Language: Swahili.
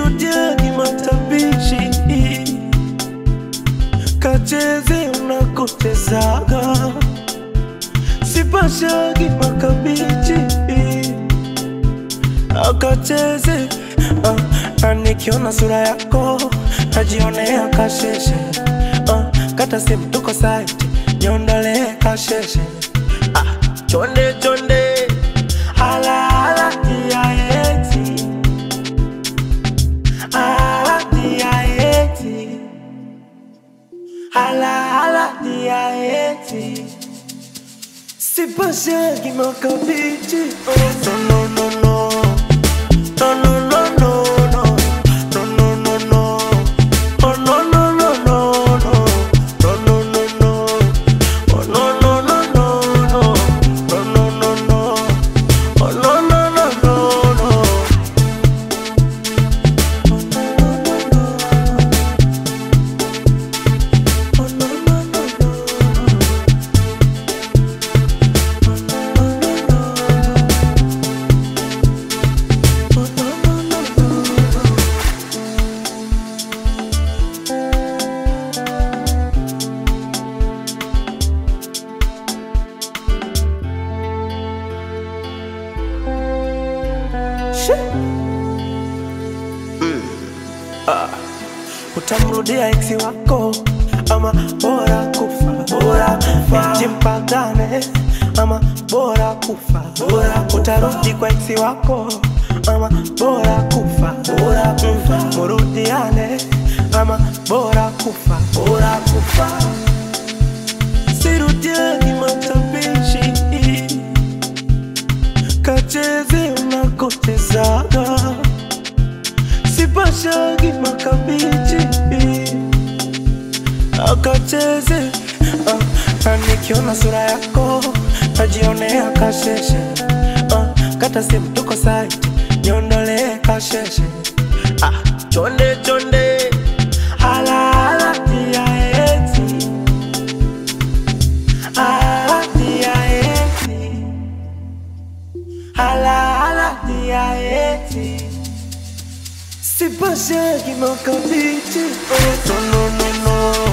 sirudiagi matabishi kacheze unakotezaga sipashagi makabichi akacheze uh, na nikiona sura yako najionea kasheshe uh, kata simu tuko site niondolee kasheshe ah, chonde chonde hala hala tiaeti hala tiaeti hala hala tiaeti sipashagi makabichi oh, no, no, no, no. No, no, no, no, no. No, no, no, no. Oh, no, no, no, no, no. No, no, no, no. Oh, no, no, no, no, no. No, no, no, no. Oh, no, no, no, no, no. Oh, no, no, no, no. Oh, no, no, no, no. Shit. utamrudia eksi wako ama bora kufa bora kufa eti mpagane ama bora kufa bora utarudi kwa eksi wako ama bora kufa bora kufa murudiane ama bora kufa bora kufa sirudiani matabishi kacheze unakotezaga sipashagi makabichi akacheze uh, na nikiona sura yako najionea kasheshe uh, kata simu tuko site niondolee kasheshe ah, chonde chonde hala hala tiaeti hala tiaeti hala hala tiaeti Sipashagi makabichi Oh, no, no, no, no